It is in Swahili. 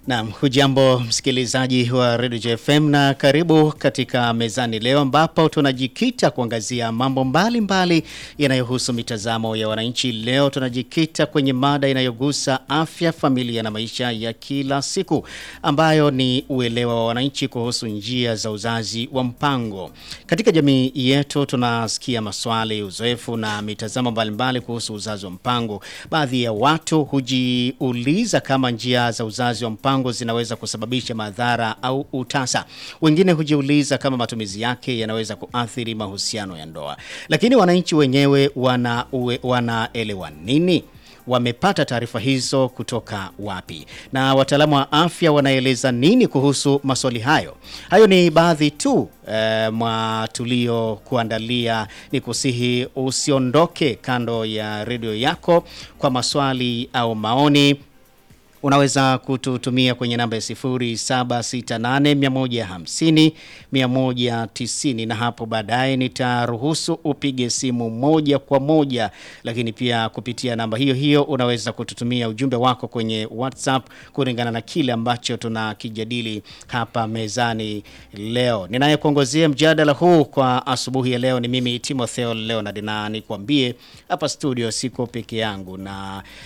Naam, hujambo msikilizaji wa Radio JFM na karibu katika mezani leo ambapo tunajikita kuangazia mambo mbalimbali yanayohusu mitazamo ya wananchi. Leo tunajikita kwenye mada inayogusa afya, familia na maisha ya kila siku ambayo ni uelewa wa wananchi kuhusu njia za uzazi wa mpango. Katika jamii yetu tunasikia maswali, uzoefu na mitazamo mbalimbali kuhusu uzazi wa mpango. Baadhi ya watu hujiuliza kama njia za uzazi wa mpango zinaweza kusababisha madhara au utasa. Wengine hujiuliza kama matumizi yake yanaweza kuathiri mahusiano ya ndoa. Lakini wananchi wenyewe wana uwe- wanaelewa nini? Wamepata taarifa hizo kutoka wapi? Na wataalamu wa afya wanaeleza nini kuhusu maswali hayo? Hayo ni baadhi tu eh, mwa tulio kuandalia. Ni kusihi usiondoke kando ya redio yako kwa maswali au maoni unaweza kututumia kwenye namba ya 0768 150 na hapo baadaye nitaruhusu upige simu moja kwa moja, lakini pia kupitia namba hiyo hiyo unaweza kututumia ujumbe wako kwenye WhatsApp kulingana na kile ambacho tunakijadili hapa mezani leo. Ninayekuongozea mjadala huu kwa asubuhi ya leo ni mimi Timotheo Leonard, na nikwambie hapa studio siko peke yangu na